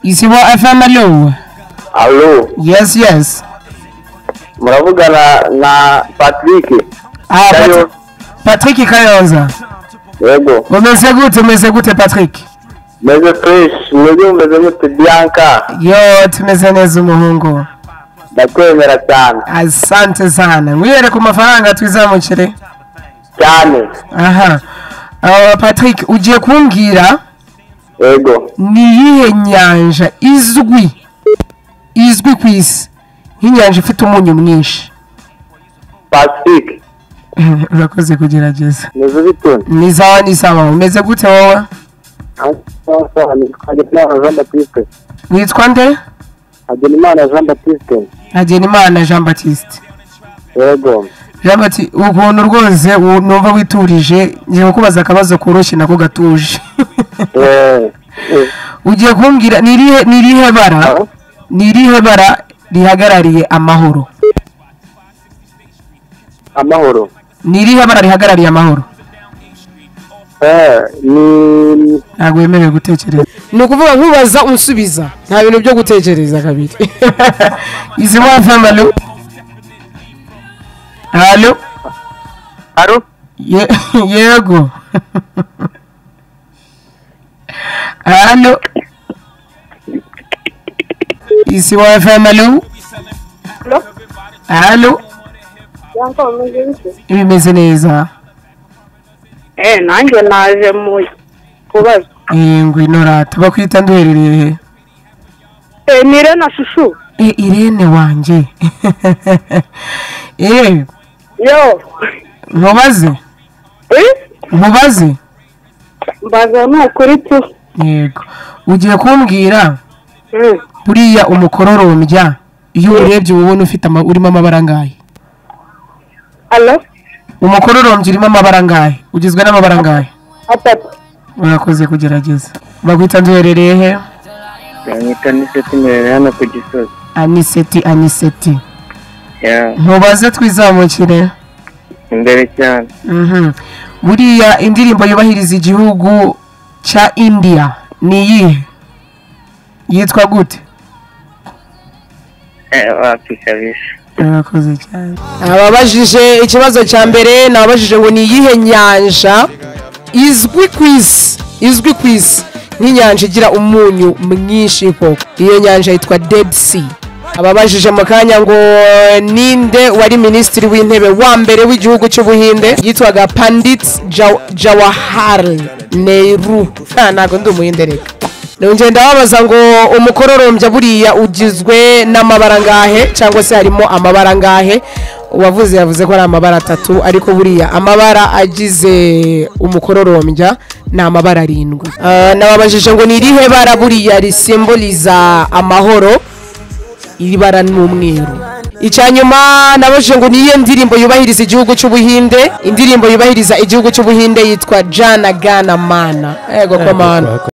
isibo fm alo alo yes yes muravugana na patrick Ah, Kayo. Pat- patrick kayonza yego umeze gute umeze gute patrick meze fresh mwebwe mumeze mute bianca yo tumeze neza umuhungu ndakwemera cyane asante sana ngwiyere ku mafaranga twizamukire cyane aha Uh, patrick ugiye kumbwira yego ni iyihe nyanja izwi izwi ku isi nk'inyanja ifite umunyu mwinshi patrick urakoze kugerageza meze bitune ni sawa ni sawa umeze gute wowe hagenimana jean baptiste witwa nde hagenimana jean baptiste hagenimana jean batiste yego jean batiste ukuntu rwose u- numva witurije ngiye kukubaza akabazo koroshye nako gatuje Eh, eh, ugiye kumbwira ni irihe- ni irihe bara Ah. ni irihe bara rihagarariye amahoro amahoro ni irihe bara rihagarariye amahoro Eh, ni ntabwo wemerewe gutekereza ni ukuvuga nkubaza unsubiza nta bintu byo gutekereza kabiri izi wafama alo alo alo Ye- yego alo izi wafama alo alo Bianca umeze bite? bimeze neza Eh, nanjye naje mu kubaza. yengwe norata bakwita nduherereye he Eh, ni Irene Shushu. e irene wanjye e Yo. mubaze Eh? mubaze Mbaza ni ukuri tu. yego ugiye kumbwira Mm. buriya umukororombya iyo urebye uba ubona ufite ama- urimo amabara angahe Alo? umukororombya urimo amabara angahe ugizwe n'amabara angahe Atatu. murakoze kugerageza baguhita nduherereye he banyita n'isetimere hano ku gisozi aniseti aniseti Yeah, mubaze twizamukire imbere cyane Mhm. buriya indirimbo yubahiriza igihugu cya indiya ni iyihe yitwa gute Eh, wapi kabisa murakoze cyane ababajije ikibazo cya mbere nababajije ngo ni iyihe nyanja izwi ku isi izwi ku isi nk'inyanja igira umunyu mwinshi koko iyo nyanja yitwa dead sea ababajije mu kanya ngo ninde wari minisitiri w'intebe wa mbere w'igihugu cy'ubuhinde yitwaga pandit Jaw- jawahar nehru Ha, ntabwo ndi umuhinde reka nongeye ndababaza ngo umukororombya buriya ugizwe n'amabara angahe cyangwa se harimo amabara angahe uwavuze yavuze ko ari amabara atatu ariko buriya amabara agize umukororombya ni amabara arindwi Ah, nababajije ngo ni irihe bara buriya risimboliza amahoro iri bara ni umweru icya nyuma nabajije ngo niyo ndirimbo yubahiriza igihugu cy'ubuhinde indirimbo yubahiriza igihugu cy'ubuhinde yitwa jana gana mana yego komana